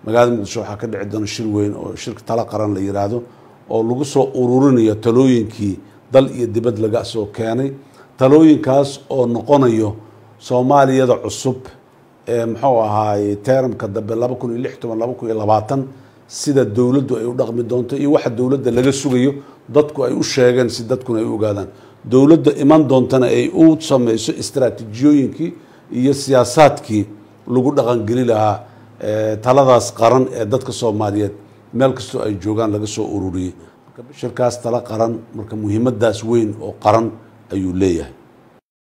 magaalada muqdisho waxaa ka dhici doona shir weyn oo shirka tala qaran la yiraahdo oo lagu soo ururinayo talooyinkii dal iyo dibad laga soo keenay talooyinkaas oo noqonayo soomaaliyada cusub ee muxuu ahaaye teramka dambe laba kun iyo lix toban laba kun iyo labaatan sida dowladdu ay u dhaqmi doonto iyo waxa dowladda laga sugayo dadku ay u sheegeen si dadkuna ay u ogaadaan dowladda iman doontana ay u sameyso istaraatiijiyooyinkii iyo siyaasaadkii lagu dhaqangeli lahaa taladaas qaran ee dadka soomaaliyeed meel kastoo ay joogaan laga soo ururiyey marka shirkaas tala qaran marka muhiimadaas weyn oo qaran ayuu leeyahay